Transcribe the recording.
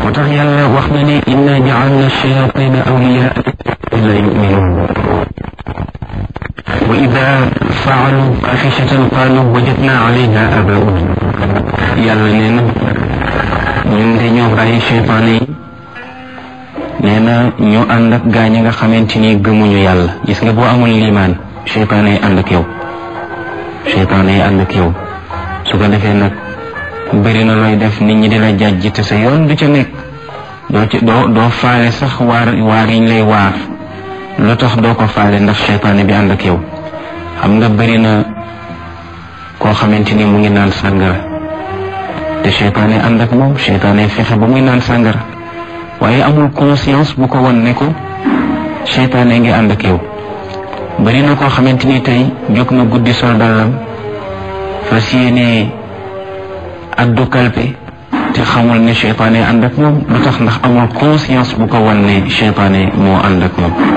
moo tax yàlla wax na ne inna jaalna shayatina awliyaa la yuminuun wa ida faalu faaxishatan qaalu wajadna alayha abauna yàlla nee na ñun de ñoo bàyyi cheytaane yi nee na ñu ànd ak gaa ñi nga xamante ni gëmuñu yàlla gis nga boo amul liimaan cheytaane yi ànd ak yow cheytaane yi ànd ak yow su ko defee nag bëri na looy def nit ñi di la jàjj te sa yoon du ca nekk doo ci doo doo faale sax waar waar yiñ lay waar lu tax doo ko faale ndax cheytaane bi ànd ak yow xam nga bëri na koo xamante ni mu ngi naan sàngara te cheytaane ànd ak moom cheytaane fexe ba muy naan sàngara waaye amul conscience bu ko won ne ko cheytaane ngi ànd ak yow bëri na koo xamante ni tey jóg na guddi sol dàllam fas yéene addu kalpe te xamul ne cheytaane ànd ak moom lu tax ndax amul conscience bu ko wan ne cheytaane moo ànd ak moom